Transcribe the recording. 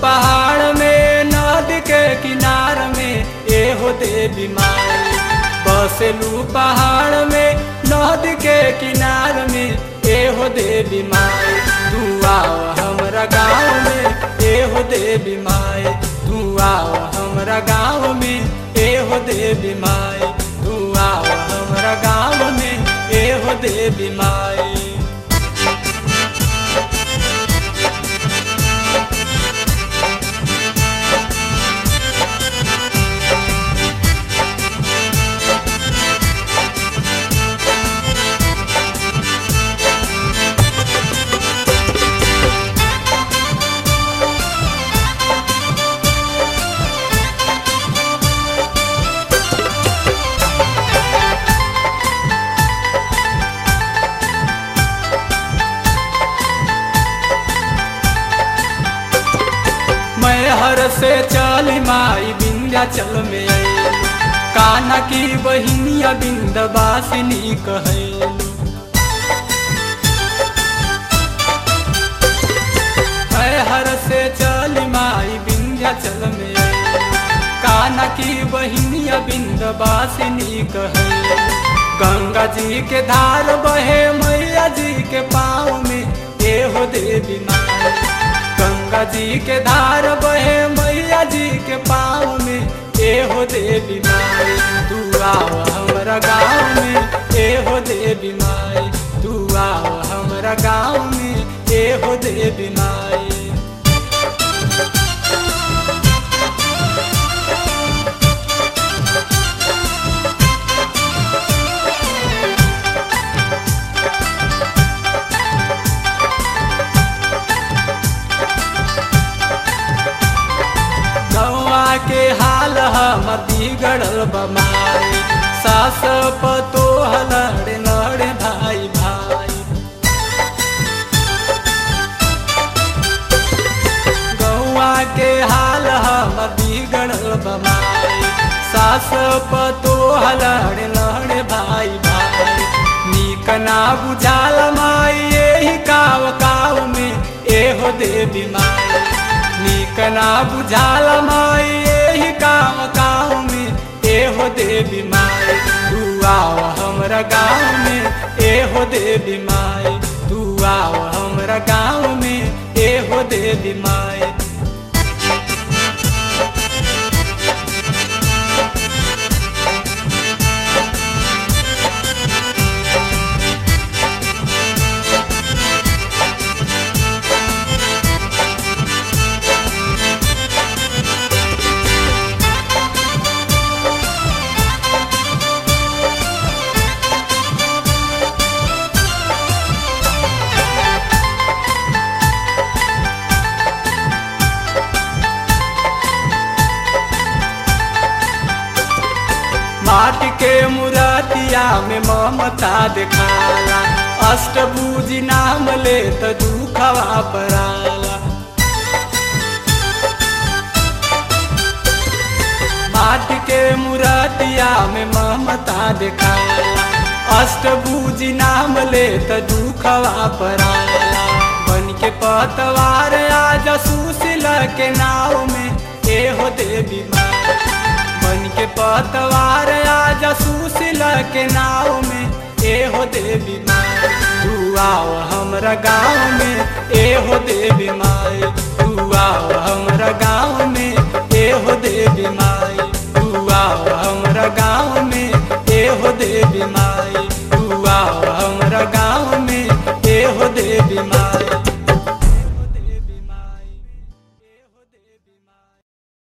पहाड़ में नदी के किनार में एहो देवी माई बसेलू पहाड़ में नदी के किनार में एहो देवी माई तू आओ हमरा गाँव में एहो देवी माई तू आओ हमरा गाँव में एहो देवी माई तू आओ हमरा गाँव में एहो देवी माई मैं हर से चली माई विंध्याचल में अइलू कान्हा की बहिनिया बिंदवासिनी कहलू मैं हर से चली माई विंध्याचल में अइलू कान्हा की बहिनिया बिंदवासिनी कहलू गंगा जी के धार बहे मैया जी के पाँव में एहो देवी माई गंगा जी के धार बहे मैया जी के पाँव में एहो देवी माई तू आओ हमरा गाँव में एहो देवी माई तू आओ हमरा गाँव में एहो देवी माई गौआ के हाल हमर बिगड़ल बमाई सास पतो लड़े लड़े भाई भाई गौआ के हाल हमर बिगड़ल बमाई सास पतो लड़े लड़े भाई भाई नीक ना बुझाल माई यही काव काव में एहो देवी माई नीक ना बुझाल माई यही काम गाँव में एहो देवी माई तू आओ हमरा गाँव में एहो देवी माई तू आओ हमरा गाँव में एहो देवी माई माटी के मुरातिया में ममता दिखाला अष्टभुजी नाम ले त दुखवा पराला माटी के मुरातिया में ममता दिखाला अष्टभुजी नाम ले त दुखवा पराला बन के पतवार आज सुशील के नाव में एहो देवी माँ बन के पतवार आज सुशील के नाव में एहो देवी माई तू आओ हमरा गाँव में एहो देवी माई तू आओ हमरा गाँव में एहो देवी माई तू आओ हमरा गाँव में एहो देवी माई